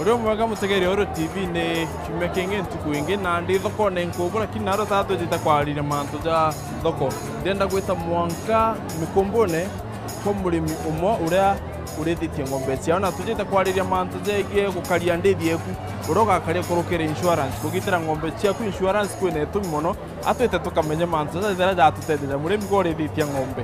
uri mwega mutegeri oro tv ni kiumia kingi ntuku ingi na ndi thoko ni nkubu lakini naro tatu jita kwarire mantu ja thoko ndenda gwita mwanka mikumbune kwa murimi umwe uria urithitie ng'ombe ciao na tujite kwariria mantu jegie gukaria ndithi eku uria ugakaria kurukira insurance kugitira ng'ombe ciaku insurance kwina itumi muno atwite tukamenye mantu ja jira jatutetheria murimi gwa urithitie ng'ombe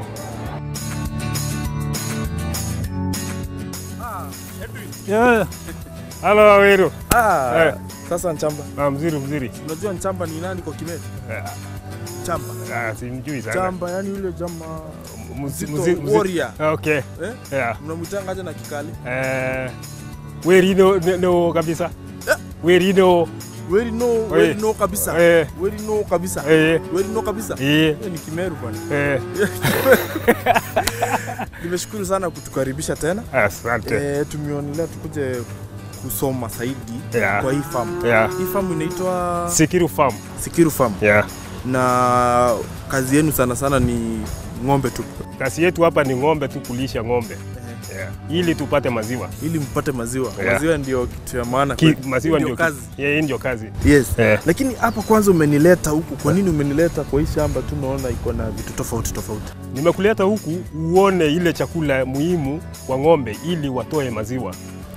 Yeah. Halo Waweru. Ah, Eh. sasa Nchamba, Ah, mzuri mzuri. unajua Nchamba ni nani kwa Kimeru? Eh, Chamba. Ah, simjui sana. Chamba, yani yule jamaa Mzi- mzito, mzi- mzi- warrior. Okay. eh? Yeah. Mnamwitanga aje na Kikali? Eh, weri no no- no kabisa. Eh. Weri no. Weri no, weri no kabisa. Eh. Weri no kabisa. Eh. Weri no kabisa. Eh. Hiyo ni Kimeru bwana. Eh. Nimeshukuru sana kutukaribisha tena. Asante. Eh, tumeonelea tukuje kusoma zaidi Yeah. kwa hii farm. Yeah. Hii farm inaitwa Sikiru Farm. Sikiru Farm Yeah. na kazi yenu sana sana ni ng'ombe tu Kazi yetu hapa ni ng'ombe tu kulisha ng'ombe. Yeah. Ili tupate maziwa. ili mpate maziwa. Yeah. Maziwa ndio kitu ya maana Ki, kwetu. maziwa Hii ndio kazi. Yeah, hii ndio kazi. Yes. Eh. Lakini hapa kwanza umenileta huku, kwa nini umenileta kwa hii shamba tu? Naona iko na vitu tofauti tofauti. Nimekuleta huku uone ile chakula muhimu kwa ng'ombe ili watoe maziwa.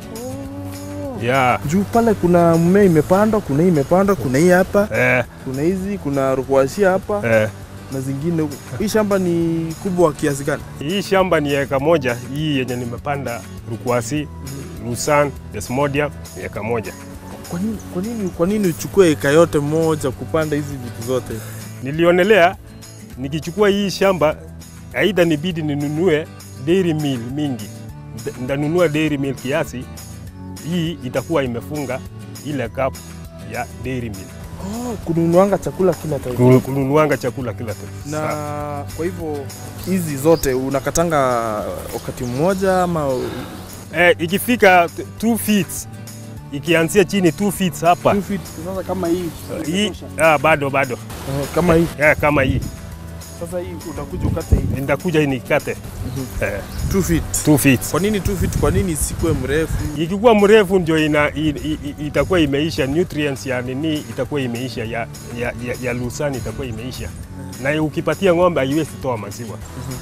Yeah. Juu pale kuna mmea imepandwa, kuna hii imepandwa, kuna hii hapa, Eh, kuna hizi, kuna rukwashia hapa eh. na zingine huku. Hii shamba ni kubwa kiasi gani? Hii shamba ni eka moja, hii yenye nimepanda rukwasi, lusan, desmodium ni eka moja. Kwa nini, kwa nini, kwa nini uchukue eka yote moja kupanda hizi vitu zote? Nilionelea nikichukua hii shamba, aidha nibidi ninunue dairy mill mingi, Nda- ndanunua dairy mill kiasi, hii itakuwa imefunga ile cup ya dairy mill, Oh, kununuanga chakula kila time. Kunu- kununuanga chakula kila time. Na Sa- kwa hivyo hizi zote unakatanga wakati mmoja ama eh, ikifika 2 feet ikianzia chini 2 feet hapa two feet? Sasa kama hii hii, ah, bado bado Eh, kama hii eh, kama hii sasa hii utakuja ukate hii nitakuja nikate eh, two feet. 2 feet. Kwa nini two feet? Kwa nini isikuwe mrefu? Ikikuwa mrefu ndio ina, i, i, i- itakuwa imeisha nutrients ya nini itakuwa imeisha ya, ya, ya, ya lusani itakuwa imeisha na ukipatia ng'ombe haiwezi toa maziwa.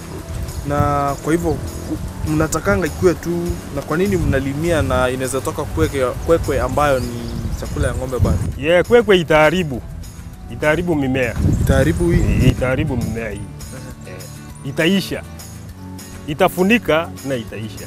Na kwa hivyo ku- mnatakanga ikuwe tu, na kwa nini mnalimia na inaweza toka kwekwe, kwekwe ambayo ni chakula ya ng'ombe bado Ye, kwekwe itaharibu itaharibu mimea itaharibu hii? itaharibu mimea hii eh, itaisha itafunika na itaisha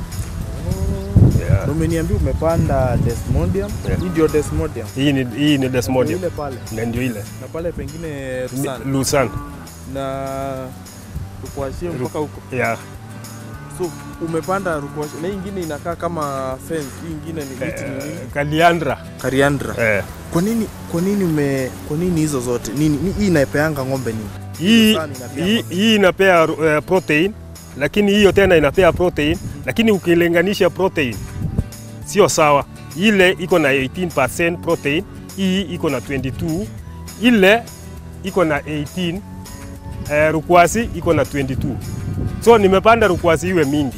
yeah. Na umeniambia umepanda desmodium. Yeah. Hii ndio desmodium. Hii ni, hii ni desmodium Ile pale na ndio ile na pale pengine Ni- rusani lusan na rukwashia mpaka huko. yeah. So umepanda rukwashia na hii ingine inakaa kama fence. Hii ingine ni miti ni nini? eh, kaliandra Kariandra. eh. Kwa nini kwa nini ume kwa nini hizo zote? Nini ni- hii inapeanga ng'ombe nini? hii, Lusani inapea hii, ng'ombe. hii inapea uh, protein lakini hiyo tena inapea protein lakini ukilinganisha protein sio sawa ile iko na 18% protein hii iko na 22 ile iko na 18 uh, rukwasi iko na 22 so nimepanda rukwasi iwe mingi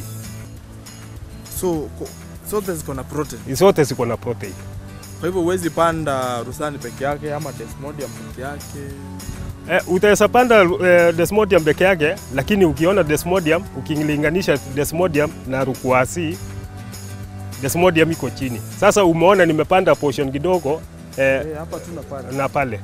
So ko- zote ziko na protein. zote ziko na protein Kwa hivyo huwezi panda rusani peke yake ama desmodium peke yake. Eh, utaweza panda eh, desmodium peke yake, lakini ukiona desmodium ukilinganisha desmodium na rukwasi, desmodium iko chini. Sasa umeona nimepanda portion kidogo eh, Eh, hapa tu na pale. na pale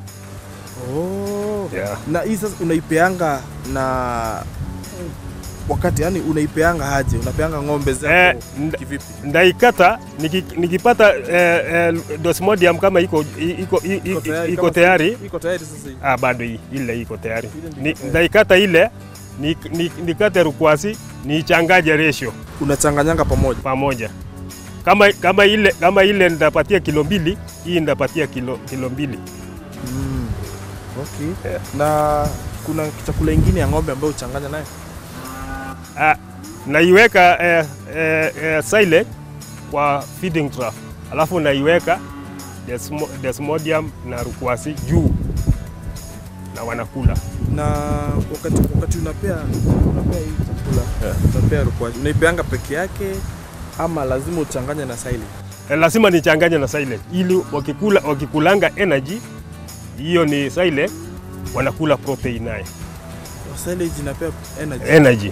Oh. yeah. Na hii sasa unaipeanga na wakati yani unaipeanga aje? Unapeanga ng'ombe zako Eh, nda- kivipi? Ndaikata niki, nikipata eh, eh, desmodium kama iko iko, iko, iko, iko kama- tayari Iko tayari sasa hii. ah, bado hii ile iko tayari Ile ndio ni, iko tayari. ndaikata ile ni, ni, nikate rukwasi niichangaje ratio Unachanganyanga pamoja. pamoja. Kama, kama ile kama ile nitapatia kilo mbili, hii nitapatia kilo, kilo mbili. Mm. Okay. Yeah. Na kuna chakula ingine ya ng'ombe ambayo uchanganya naye? Ah, naiweka eh, eh, eh, silage kwa feeding trough, alafu naiweka desmo, desmodium na rukwasi juu na wanakula. na wakati, wakati unapea unapea hii chakula Yeah. unapea rukwaju unaipeanga peke yake ama lazima uchanganye na silage? Eh, lazima nichanganye na silage ili wakikula, wakikulanga energy hiyo ni silage, wanakula protein naye silage inapea energy. energy.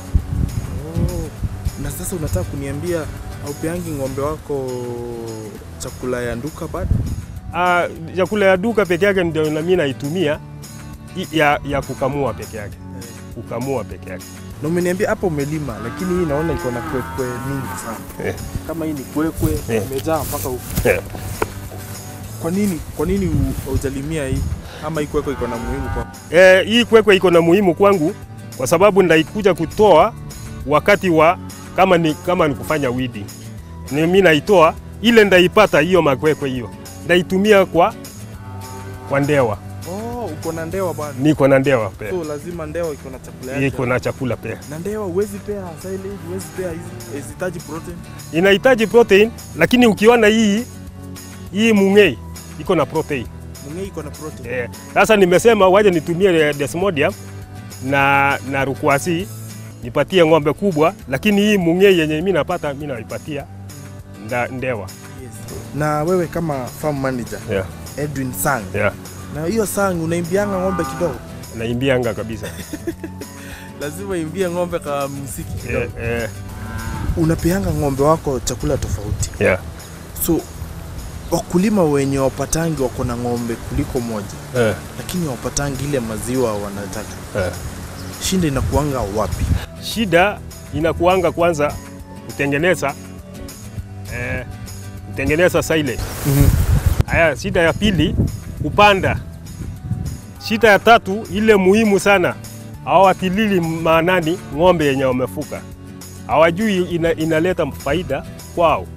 Oh. Na sasa unataka kuniambia haupeangi ng'ombe wako chakula ya nduka bado? Ah, chakula ya duka peke yake ndio na mimi naitumia i- ya, ya kukamua peke yake, kukamua peke yake. Na umeniambia hapa umelima, lakini hii naona iko na kwekwe mingi sana. Eh. Kama hii ni kwekwe Eh. imejaa mpaka huku. Eh. Kwa nini kwa nini hu- haujalimia hii? Ama hii kwekwe iko na muhimu kwa Eh, hii kwekwe iko na muhimu kwangu kwa sababu ndaikuja kutoa wakati wa kama ni, kama ni kufanya weeding. Ni mimi naitoa ile ndaipata hiyo makwekwe hiyo ndaitumia kwa kwa ndewa, Oh, uko na ndewa bwana. niko na ndewa pia, So lazima ndewa iko na chakula yake. iko na chakula pia. Na ndewa huwezi pea silage, huwezi pea hizi hazihitaji protein. Inahitaji protein, lakini ukiona hii hii mung'ei iko na protein Mung'ei iko na protein. Eh, Sasa nimesema waje nitumie desmodium na, na rukwasi nipatie ng'ombe kubwa, lakini hii mung'ei yenye mimi napata mimi naipatia nda, ndewa. Yes. Na wewe kama farm manager Yeah, Edwin Sang, yeah. na hiyo sang unaimbianga ng'ombe kidogo? Naimbianga kabisa. Lazima imbie ng'ombe ka muziki kidogo. Eh, eh, Unapeanga ng'ombe wako chakula tofauti. yeah. So wakulima wenye wapatangi wako na ng'ombe kuliko moja, Eh, lakini wapatangi ile maziwa wanataka, eh. shinda inakuanga wapi? Shida inakuanga kwanza kutengeneza eh, kutengeneza silage. Haya, shida ya pili kupanda. Shida ya tatu ile muhimu sana, hawatilili maanani ng'ombe yenye wamefuka, hawajui ina, inaleta faida kwao.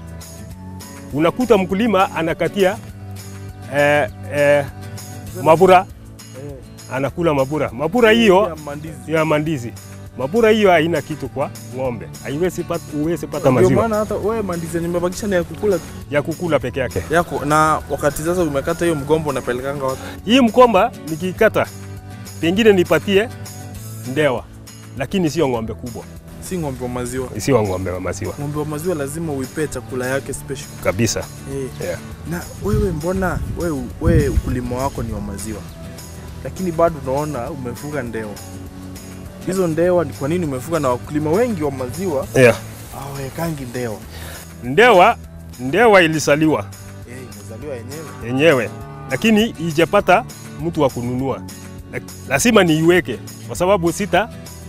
Unakuta mkulima anakatia eh, eh, mabura, anakula mabura. Mabura hiyo Ya mandizi. ya mandizi, mabura hiyo haina kitu kwa ng'ombe, haiwezi pata, huwezi pata Ndio maziwa maana hata wewe mandizi yenye umebakisha ni ya kukula tu. ya kukula peke yake. yako. Na wakati sasa umekata hiyo mgombo, unapelekanga wapi? Hii mkomba nikikata, pengine nipatie ndewa, lakini sio ng'ombe kubwa, Si ng'ombe wa maziwa. sio ng'ombe wa maziwa Ng'ombe wa maziwa lazima uipee chakula yake special. kabisa. Eh. Yeah. Na wewe mbona wewe, wewe ukulima wako ni wa maziwa, lakini bado unaona umefuga ndewa. Hizo ndewa ni kwa nini umefuga? Na wakulima wengi wa maziwa Yeah. hawawekangi ndewa. Ndewa, ndewa ilisaliwa Eh, imezaliwa yenyewe. yenyewe, lakini ijapata mtu wa kununua. Lak- Lazima niiweke kwa sababu sita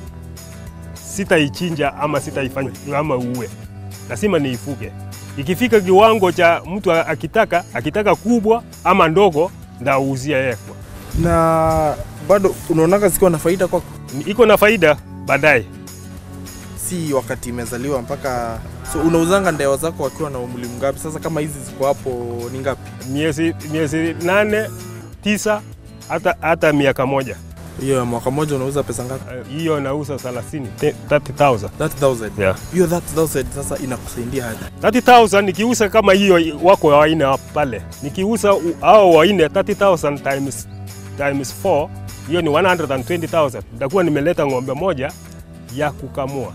sitaichinja ama sitaifanya ama uue, lazima niifuge. Ikifika kiwango cha mtu a- akitaka akitaka kubwa ama ndogo, ndauzia yeye kwa Na bado unaonaga zikiwa na faida kwako, iko na faida baadaye. si wakati imezaliwa mpaka so unauzanga ndewa zako wakiwa na umri mgapi? Sasa kama hizi ziko hapo ni ngapi? Miezi, miezi nane tisa hata, hata miaka moja Hiyo ya mwaka mmoja unauza pesa ngapi? Eh, hiyo nauza 30 30,000 30,000. yeah. Hiyo 30,000 sasa inakusaidia haja. 30,000 nikiuza kama hiyo wako waine pale, nikiuza u- hao waine 30,000 times times 4 hiyo ni 120,000. Nitakuwa nimeleta ng'ombe moja ya kukamua.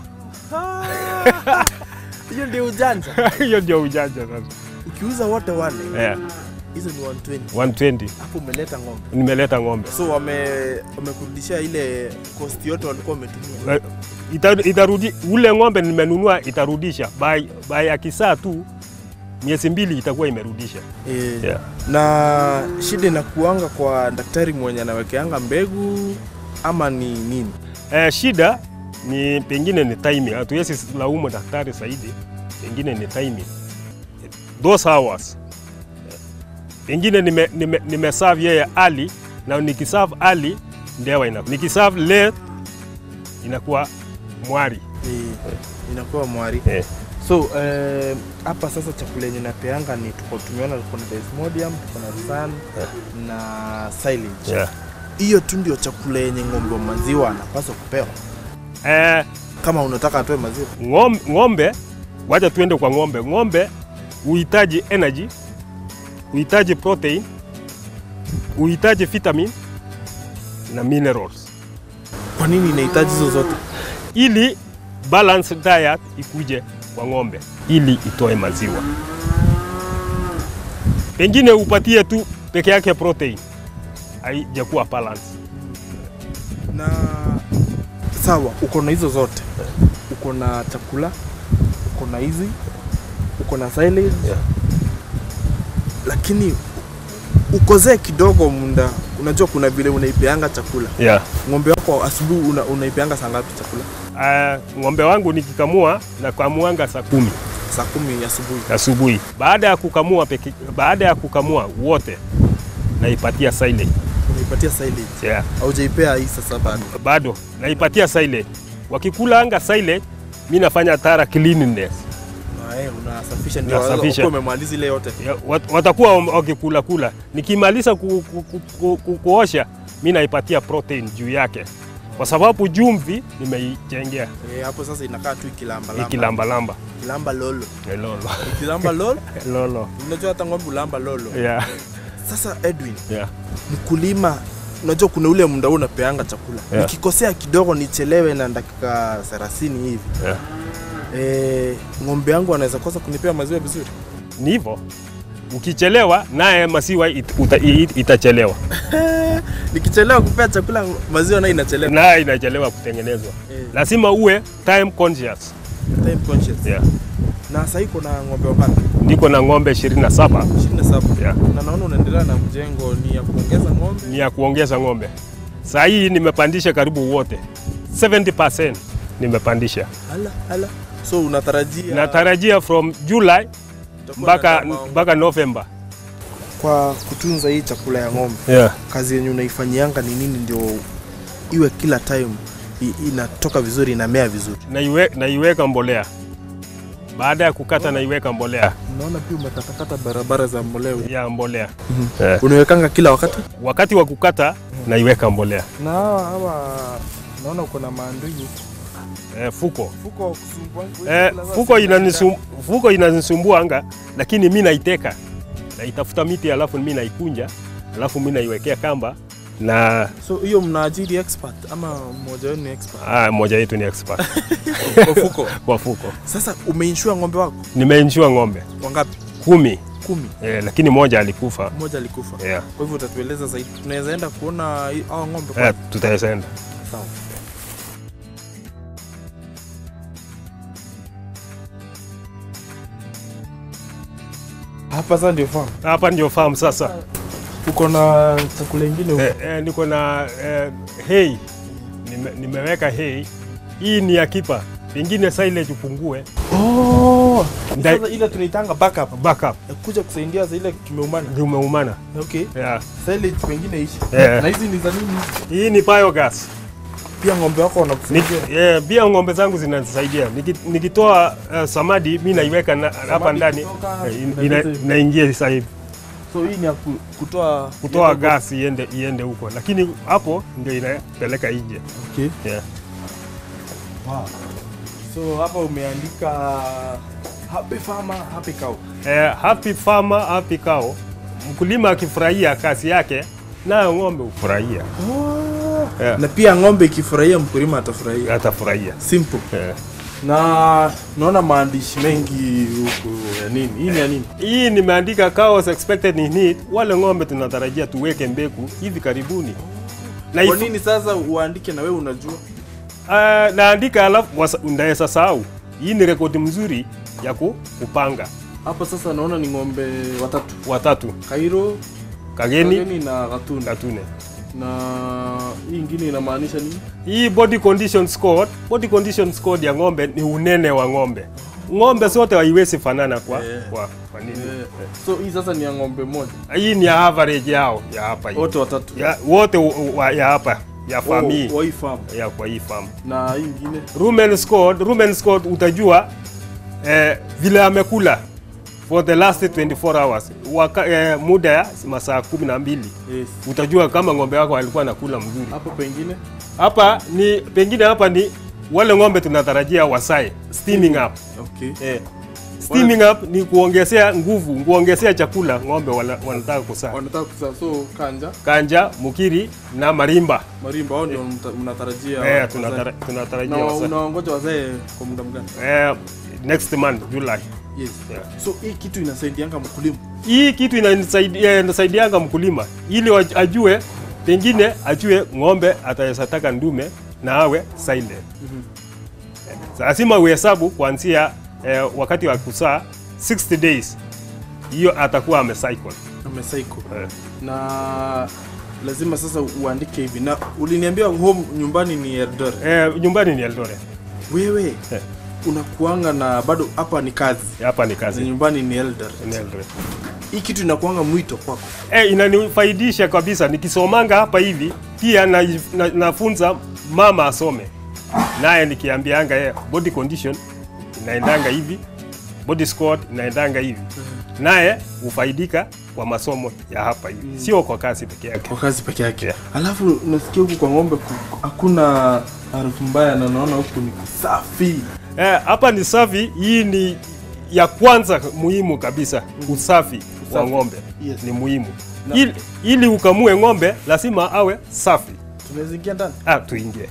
Hiyo ndio ujanja. Hiyo ndio ujanja sasa. Ukiuza wote wane Yeah, hizo ni 120. 120 Hapo umeleta ng'ombe. nimeleta ng'ombe. So wame wamekurudishia ile cost yote walikuwa wametumia. Eh, ita, itarudi ule ng'ombe nimenunua itarudisha by, by akisaa tu miezi mbili itakuwa imerudisha. Eh, Yeah. Na shida inakuanga kwa daktari mwenye anawekeanga mbegu ama ni nini? Eh, shida ni pengine ni timing. Hatuwezi laumu daktari zaidi, pengine ni timing. Those hours pengine nime, nime, nimeserve yeye early na nikiserve early ndewa ina nikiserve late inakuwa mwari Eh, inakuwa mwari. eh. So eh, hapa sasa chakula yenye napeanga ni tuko tumeona tuko na desmodium, tuko na sun na silage. Yeah. Hiyo tu ndio chakula yenye ng'ombe wa maziwa anapaswa kupewa Eh, kama unataka atoe maziwa. ng'ombe, ng'ombe wacha tuende kwa ng'ombe. Ng'ombe huhitaji energy, huhitaji protein, huhitaji vitamin na minerals Kwa nini inahitaji hizo zote? ili balance diet ikuje kwa ng'ombe ili itoe maziwa. pengine upatie tu peke yake protein, haijakuwa balance. na sawa, uko na hizo zote, uko na chakula, uko na hizi, uko na silage Yeah. lakini ukozee kidogo munda. Unajua kuna vile unaipeanga chakula Yeah. ng'ombe wako asubuhi, una, unaipeanga saa ngapi chakula? Uh, ng'ombe wangu nikikamua na kamuanga saa kumi Saa kumi asubuhi. asubuhi. Baada ya kukamua peke, baada ya kukamua wote naipatia silage. Unaipatia silage, Yeah. haujaipea hii sasa bado. Bado naipatia silage. Wakikula anga silage, mi nafanya tara cleanliness. Na eh, unasafisha ndio Nasafisha. ukiwa umemaliza ile yote. Ya, wat- watakuwa wam- wakikula kula. Nikimaliza ku, ku, ku, ku, ku, kuosha mi naipatia protein juu yake, kwa sababu jumvi nimeijengea Eh, hapo sasa inakaa tu ikilamba lamba. ikilambalamba Kilamba lolo. Eh, lolo Ikilamba lolo. lolo Unajua hata ng'ombe ulamba lolo. yeah. Sasa Edwin, Yeah. mkulima unajua kuna ule muda unapeanga chakula Yeah. nikikosea kidogo nichelewe na dakika 30 hivi Yeah. e, ng'ombe yangu anaweza kosa kunipea maziwa vizuri Ni hivyo, ukichelewa naye maziwa it, uta, it, itachelewa nikichelewa kupea chakula maziwa nayo inachelewa naye inachelewa kutengenezwa. Eh, Lazima uwe time conscious. time conscious Yeah. na sasa iko na ng'ombe wangapi Niko na ng'ombe 27 27 Yeah. na naona unaendelea na mjengo ni ya kuongeza ng'ombe ni ya kuongeza ng'ombe. Saa hii nimepandisha karibu wote 70% nimepandisha. hala hala so unatarajia Natarajia from July utakuwa na mpaka ndama- mpaka November. kwa kutunza hii chakula ya ng'ombe Yeah. kazi yenye unaifanyianga ni nini ndio iwe kila time i- inatoka vizuri inamea vizuri Naiwe, naiweka mbolea. Baada ya kukata naiweka mbolea naona pia umekatakata barabara za mbolea ya mbolea. Mhm. Yeah. unawekanga kila wakati Wakati wa kukata naiweka mbolea. na hawa hawa naona uko na maandui Eh, fuko fuko kusumbua eh, fuko inanisum, fuko inanisumbua anga, lakini mi naiteka naitafuta miti alafu mi naikunja alafu mi naiwekea kamba na so hiyo mnaajiri expert ama mmoja wenu ni expert ah, moja yetu ni expert kwa fuko kwa fuko. sasa umeinshua ng'ombe wako Nimeinshua ng'ombe wangapi kumi kumi eh, lakini moja alikufa mmoja alikufa yeah. kwa hivyo utatueleza zaidi tunaweza enda kuona hii- hao ng'ombe Eh, kwa tutaenda sawa hapa sasa ndio farm hapa ndio farm sasa. uko na chakula ingine huko Eh, eh, niko na eh, hay Nime, nimeweka hay. Hii ni ya kipa, pengine silage upungue oh Ndai- sasa ile tunaitanga backup backup ya kuja kusaidia za ile kimeumana umeumana. okay Yeah. silage pengine ishi Yeah. na hizi ni za nini Hii ni biogas. pia ng'ombe wako wanakusaidia Niki- yeah, pia ng'ombe zangu zinanisaidia. Niki- Nikitoa uh, samadi mi naiweka na- hapa ndani kutoka, eh, in- inaleta ina- hivi. inaingia sasa hivi so hii ni ya ku- kutoa kutoa ile- gas iende iende huko, lakini hapo ndio inapeleka nje. okay Yeah. wow. so hapa umeandika happy farmer happy cow Eh, happy farmer happy cow. Mkulima akifurahia kazi yake nayo ng'ombe hufurahia, Yeah. na pia ng'ombe ikifurahia mkulima atafurahia atafurahia. simple Eh. na naona maandishi mengi huku ya nini hii ni ya nini Hii nimeandika cows expected in need, wale ng'ombe tunatarajia tuweke mbegu hivi karibuni. Na kwa if- nini sasa uandike na wewe unajua Ah, naandika alafu wasa- ndaweza sahau. Hii ni rekodi mzuri ya ku- kupanga hapa sasa naona ni ng'ombe watatu watatu kairo kageni Kageni na gatuna katune. na hii ingine inamaanisha nini Hii body condition score, body condition score ya ng'ombe ni unene wa ng'ombe. Ng'ombe zote haiwezi fanana kwa, Eh. kwa, kwa nini? eh, so hii sasa ni ya ng'ombe moja Hii ni ya average yao ya hapa hii. wote watatu Ya, wote u- wa, ya hapa ya fami wa hii farm ya kwa hii farm. na hii ingine Rumen score, rumen score utajua eh, vile amekula for the last 24 hours Waka, eh, muda ya masaa kumi na mbili yes utajua kama ng'ombe wako alikuwa anakula mzuri. hapo pengine Hapa ni pengine hapa ni wale ng'ombe tunatarajia wasae steaming up. okay Eh, steaming up ni kuongezea nguvu, kuongezea chakula ng'ombe wana- wanataka kusaa. wanataka kusa so kanja Kanja, mukiri na marimba. marimba hao ndio mta- mnatarajia Eh, wazae. tunatara- tunatarajia na wasae. unaongoja wazae kwa muda mgani Eh, next month July. Yes. Yeah. So hii kitu inasaidianga mkulima. Hii kitu inanisaidia- inasaidianga mkulima ili wa- ajue, pengine ajue ng'ombe ataweza taka ndume na awe silent. Eh, Lazima uhesabu kuanzia eh, wakati wa kusaa 60 days, hiyo atakuwa amecycle. Amecycle. Eh. Na lazima sasa uandike hivi. Na uliniambia home nyumbani ni Eldoret. Eh, nyumbani ni Eldoret. Wewe Eh. unakuanga na bado hapa ni kazi. Hapa ni Na kazi nyumbani ni Eldoret. ni Eldoret. Hii kitu inakuanga mwito kwako. Eh, inanifaidisha kabisa nikisomanga hapa hivi pia na, na, nafunza mama asome naye nikiambianga yeye body condition inaendanga hivi body score inaendanga hivi naye hufaidika kwa masomo ya hapa hivi sio kwa kazi peke yake Kwa kazi peke yake. Yeah. Alafu nasikia huku kwa ng'ombe ku- hakuna harufu mbaya na naona huku ni kusafi. Eh, hapa ni safi hii ni ya kwanza muhimu kabisa usafi wa Usafi. ng'ombe Yes. ni muhimu Na- ili, ili ukamue ng'ombe lazima awe safi Tunaweza ingia ndani. ah, tuingie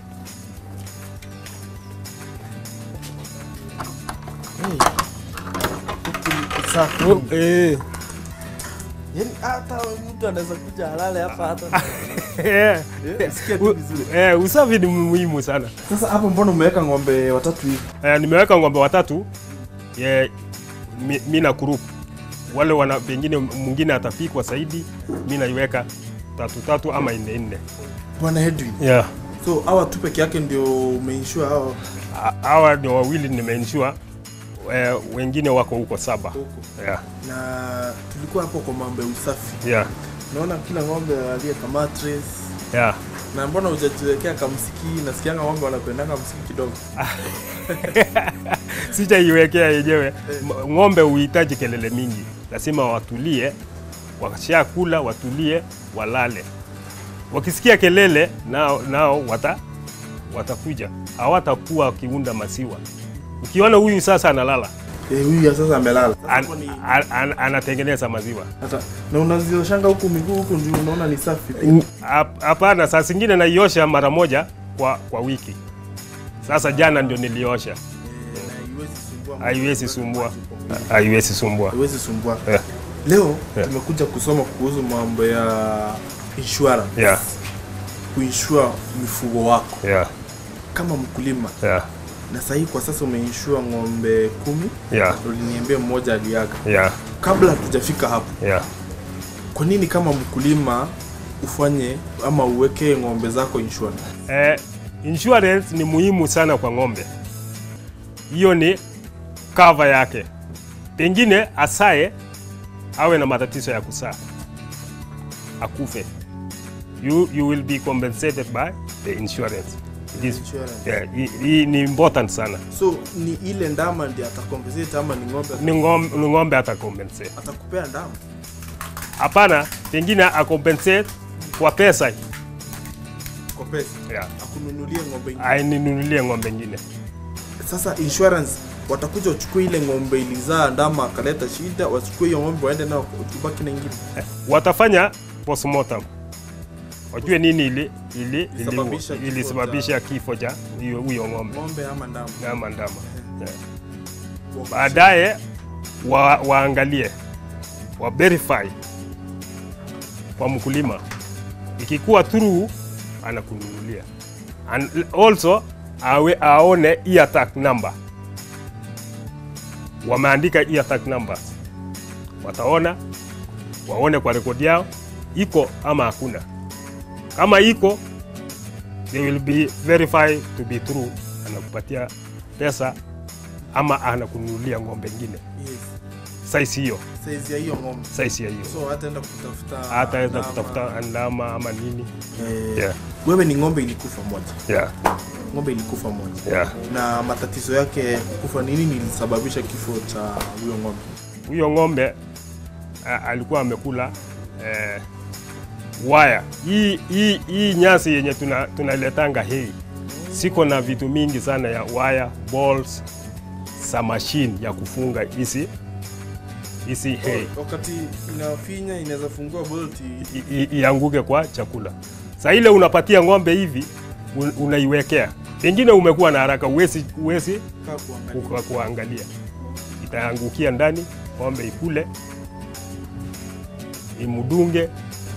Hey. Huku ni kusafi. eh. Yaani hata mtu anaweza kuja halale hapa hata. Eh, Eh, sikia tu u- vizuri. eh, usafi ni muhimu sana. Sasa hapo mbona umeweka ng'ombe watatu hivi? Eh, nimeweka ng'ombe watatu eh, mi, mi na group wale wana pengine mwingine atapikwa zaidi, mi naiweka tatu tatu ama nne nne. Bwana Edwin. Yeah. So hawa tu peke yake ndio umeinsure hao Ha- Hawa ndio wawili nimeensure, eh, wengine wako huko saba. huko. Yeah. Na tulikuwa hapo kwa mambo ya usafi. Yeah. Naona kila ng'ombe aliye kama mattress. Yeah. Na mbona hujajiwekea kamsiki? Nasikianga ng'ombe wanapendanga msiki kidogo. Sijaiwekea yenyewe. M- Ng'ombe huhitaji kelele mingi, lazima watulie, wakishakula watulie, walale. Wakisikia kelele nao, nao wata, watakuja, hawatakuwa wakiunda maziwa. Ukiona huyu sasa analala Eh, huyu ya sasa amelala. Sasa an, hapo ni an, an, anatengeneza maziwa. hata na unazioshanga huku miguu huku ndio unaona ni safi. pia. Hap- Hapana, saa zingine naiosha mara moja kwa, kwa wiki. Sasa jana ndio niliosha, Eh, na haiwezi sumbua. haiwezi sumbua, haiwezi sumbua. Haiwezi sumbua. Yeah. Leo Yeah. tumekuja kusoma kuhusu mambo ya insurance. Yeah, Kuinsure mifugo wako yeah, kama mkulima. yeah, Na sasa hii kwa sasa umeinsure ng'ombe kumi. yeah, Uliniambia mmoja aliaga. yeah, Kabla hatujafika hapo, yeah. kwa nini kama mkulima ufanye ama uweke ng'ombe zako insurance? Eh, insurance ni muhimu sana kwa ng'ombe. Hiyo ni cover yake. Pengine asae awe na matatizo ya kusaa akufe, you, you will be compensated by the insurance. It is, Insurance. yeah, hii- hii ni important sana. So ni ile ndama ndiye atakompensate ama ni ng'ombe Ni ng'ombe, ni ng'ombe atakompensate. atakupea ndama? Hapana, pengine akompensate kwa pesa Kwa pesa yeah. akununulie ng'ombe ingine. Aininunulie ng'ombe ingine. Sasa insurance watakuja wachukue ile ng'ombe ilizaa ndama akaleta shida, wachukue hiyo ng'ombe waende nao ubaki na ingine. watafanya postmortem wajue nini ili ili Ilisababisha ili- kifo ilisababisha kifo cha hiyo huyo ng'ombe Ng'ombe ama ndama. ama ndama. Yeah. Wa- Baadaye wa, waangalie wa verify kwa mkulima, ikikuwa true anakununulia, and also awe aone ear tag number, wameandika ear tag numbers, wataona waone kwa rekodi yao iko ama hakuna. Kama iko they will be verified to be true, anakupatia pesa ama anakununulia ng'ombe ingine Yes. size hiyo Size ya hiyo ng'ombe. size ya hiyo, So hataenda kutafuta hataenda ndama. kutafuta ndama ama nini. Eh, Yeah. Wewe ni ng'ombe ilikufa moja. Yeah, Ng'ombe ilikufa moja. yeah. Na matatizo yake kufa nini nilisababisha kifo cha huyo ng'ombe? Huyo ng'ombe a, alikuwa amekula eh, waya hii hii hii nyasi yenye tuna, tunaletanga hei siko na vitu mingi sana ya waya balls za machine ya kufunga hizi hizi hay Wakati inafinya inaweza fungua bolt i- i- ianguke kwa chakula. Saa ile unapatia ng'ombe hivi un, unaiwekea, pengine umekuwa na haraka, uwezi uwezi kaa kuangalia. kuka- kuangalia itaangukia ndani, ng'ombe ikule, imudunge,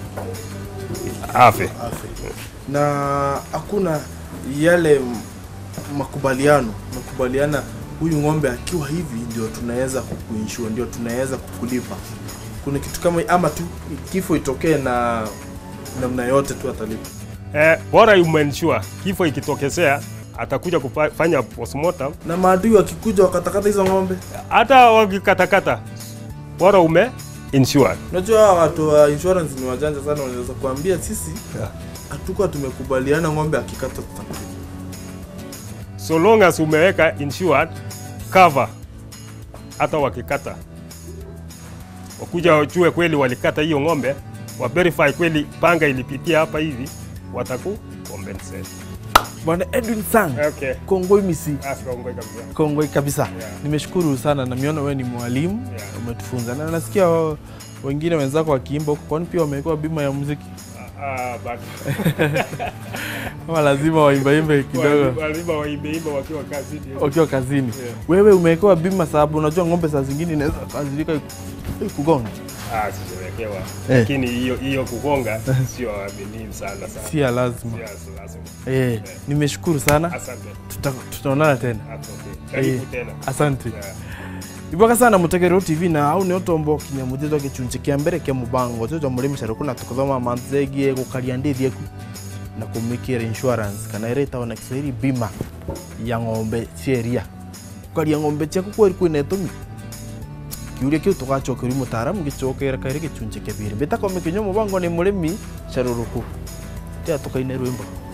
afe. afe. Na hakuna yale m- makubaliano, makubaliana huyu ng'ombe akiwa hivi ndio tunaweza kukuinsure, ndio tunaweza kukulipa. Kuna kitu kama ama tu kifo itokee na namna yote tu atalipa. Eh, bora umensure kifo ikitokezea atakuja kufanya postmortem, Na maadui wakikuja wakatakata hizo ng'ombe, hata wakikatakata, bora ume insure. unajua hawa watu wa insurance ni wajanja sana, wanaweza kuambia sisi Yeah. hatukuwa tumekubaliana ng'ombe akikata tutakulipa. So long as umeweka insured cover, hata wakikata wakuja wajue kweli walikata hiyo ng'ombe, wa verify kweli panga ilipitia hapa hivi, wataku compensate. Bwana Edwin Sang, Okay. Kongoi Misi. Asikaongoe kabisa. Kongoi kabisa. Yeah. Nimeshukuru sana, namiona wewe ni mwalimu Yeah. umetufunza, na nasikia wa- wengine wenzako wakiimba huko, kwani pia wamewekewa bima ya muziki Ah, but ama lazima waimbaimbe kidogo lazima waibeimba wakiwa kazini. wakiwa kazini? Yeah. Wewe umewekewa bima sababu unajua ng'ombe saa zingine inaweza kazilika kugonga, Ah, sijawekewa. Eh. Lakini hiyo hiyo kugonga sio aminifu sana sana. si ya lazima. Yes, lazima. Eh, nimeshukuru sana, Asante. Tuta- tutaonana tena. That's okay. Karibu Eh, tena. Asante. Yeah. ibwaka sana mutegero tv na au nio tombo kinyamuthithwa gicunji kia mbere kia mubango jojo murimi caruku na tukuthoma mantu zegie gukaria ndithi eku na kumikira insurance kana ira itawa na kiswahili bima ya ng'ombe cieria gukaria ng'ombe ciaku kweri kwina itumi kiuria kiu tugacokeria mutaramu gicokera kairi gicunji kia biri mbitako mikinyo mubango ni murimi caruruku tia tukaine rwimbo